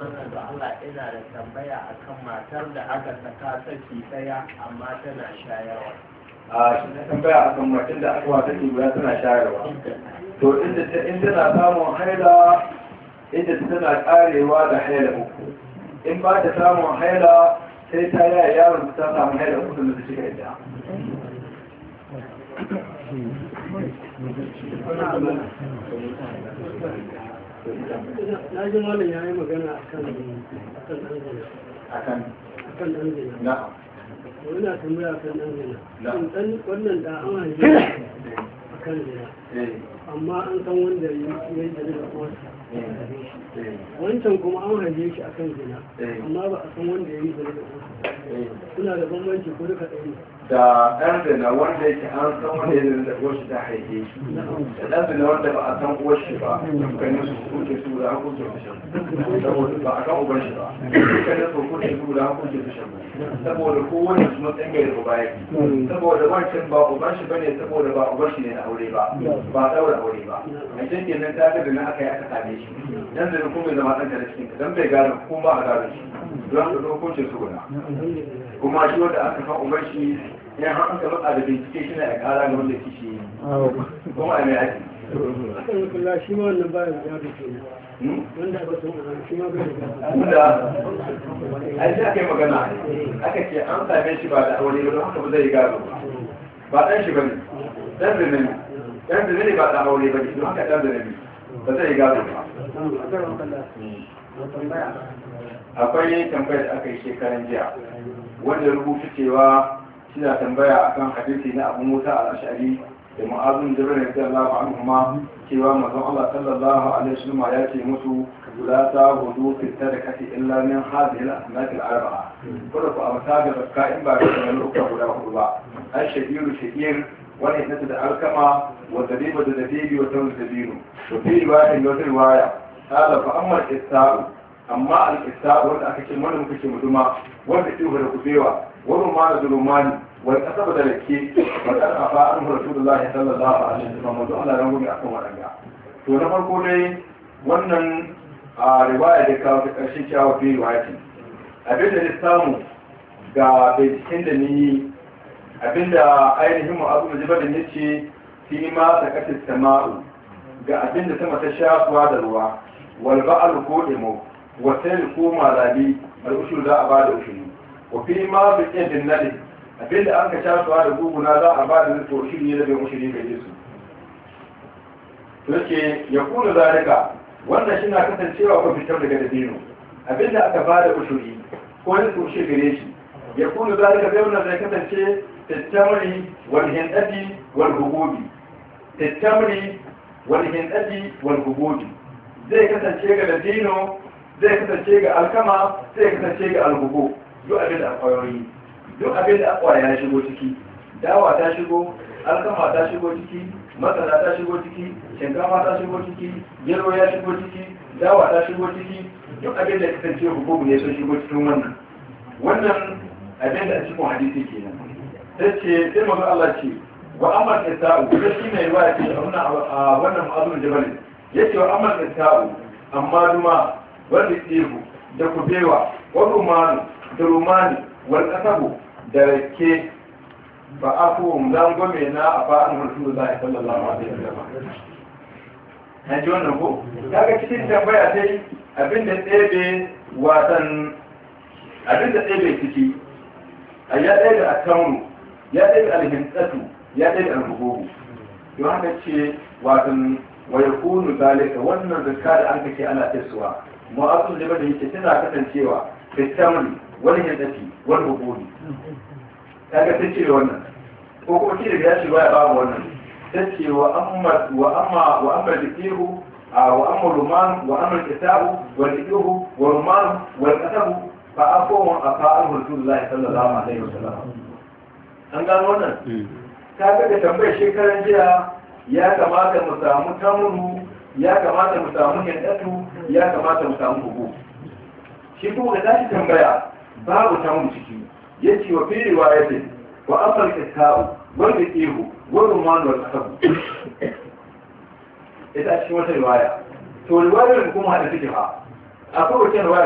da Allah ina da tambaya akan matar da aka saka saki daya amma tana shayarwa. a shi na tambaya a kan macin da aka wata ke guda tana shayarwa to inda ta in tana samun haila inda ta tana karewa da haila uku in ba ta samun haila sai ta yaya yaron ta samu haila uku da ta shiga ita na ji malam ya yi magana a kan ɗan zina akan a kan ɗan zina na'am wani tambaya a kan ɗan zina Na. Shin ɗan wannan da an haife shi a kan zina eh amma an san wanda ya yi da daga uwarsa eh wancan kuma an haife shi a kan zina Eh. amma ba a san wanda ya yi da daga uwarsa eh suna da bambanci ko duka ɗaya ne da ɗan zina wanda yake an san wanda ya da uwarshi ta haife shi da ɗan zina wanda ba a san uwarshi ba dukkanin su kuke su da hukunce su shan saboda ba a kan uban shi ba dukkanin su kuke su da hukunce su shan saboda kowane su matsayin mai da uba yake saboda wancan ba uban shi bane saboda ba uban shi ne na aure ba ba daura aure ba a cikin kenan ta ga da na aka yi aka same shi dan zina kuma bai zama ɗan da cikin ka dan bai gane kuma ba a gane shi don haka hukunce su guda alhamdulillah kuma shi wanda aka san uban shi ya har aka matsa da bincike shi na ya kara ga wanda kishi yi kuma a mai ake akan yi kula shi ma wannan bayan ya da ke wanda aka san uban shi ma bai da wanda a shi aka yi magana aka ce an same shi ba da aure ba don haka ba zai gado ba ba ɗan shi ba ne ɗan zane ne ɗan zane ne ba ɗan aure ba ne don haka ɗan zane ne ba zai gado ba akwai tambayar da aka yi shekaran jiya wanda rubuta cewa suna tambaya akan hadisi na abu musa al-ashari da ma'azun jabir radiyallahu anhu ma cewa manzon Allah sallallahu alaihi wasallam ya ce musu la ta hudu fi sadaqati illa min hadhihi al-asnaf al-arba'a kuma ku amsa da zakka in ba da wannan uku guda hudu ba ai shabiru shakir wani nata da alkama wa dabiba da dabibi wa tawz dabiru to fi riwaya da wata riwaya qala fa amma al-ista'u amma al-ista'u wanda aka ce wanda muka ce muduma wanda ke da kubewa wani ma da zulumani wani kasaba da rake bakar afa an rasulullah sallallahu alaihi wasallam manzo Allah ran gobe akan wadanga to na farko dai wannan a riwaya da kawo ta karshe cewa fi riwaya ce abinda ne samu ga binciken da ni abinda ainihin mu abu da da yace fi ma sakatis sama'u ga abinda sama ta shafuwa da ruwa wal ba'al ko demo wa sai ko malabi al ushur za a bada ushuri wa fi ma bi yadin nadi abinda an ka shafuwa da guguna za a bada to ushuri ne da bai ushuri ga Yesu to yake ya kula zalika wannan shi na kasancewa ko fitar daga dabino abinda aka bada ushuri ko ne ko shi gare shi ya kula zalika zai wannan zai kasance tattamri wal hindati wal hububi tattamri wal hindati wal hububi zai kasance ga dabino zai kasance ga alkama zai kasance ga alhubu duk abin da akwayoyi duk abin da akwaya ya shigo ciki dawa ta shigo alkama ta shigo ciki masara ta shigo ciki shinkafa ta shigo ciki gero ya shigo ciki dawa ta shigo ciki duk abin da kasance hukumu ne sun shigo cikin wannan wannan abin da a cikin hadisi kenan sai ce sai mazu Allah ce wa amal isa'u da shi mai ruwa ce a wannan ma'azun jabal ya ce wa amal isa'u amma duma wanda ihu da kubewa wa rumanu da rumani wal kasabu da rake ba a fuhun zangome na a fa'an rasu da sallallahu alaihi wasallam an ji wannan ko kaga cikin tambaya sai abinda ɗebe watan abinda ɗebe ciki a ya ɗebe a taunu ya ɗebe alhintsatu ya ɗebe alhububu don haka ce watan wa yakunu zalika wannan zakka da an kace ana tasowa mu'azzin da bada yake tana kasancewa fitamri wani hintsati wani hububi kaga ta ce wannan ko kuma shi da ya ce baya babu wannan ta ce wa amma wa amma wa amma dikihu wa amma ruman wa amma kitabu wa dikihu wa ruman wa kasabu fa afawun afa'al rasulullahi sallallahu alaihi wasallam an gano wannan kaga da tambayar shekaran jiya ya kamata mu samu tamuru ya kamata mu samu hindatu ya kamata mu samu hugu shi kuma da tashi tambaya babu tamuru ciki yace wa fi riwayatin wa amal kitabu wal ihu wal ruman wal kasabu ita cikin wata riwaya to riwayar kuma hada take fa akwai wata riwaya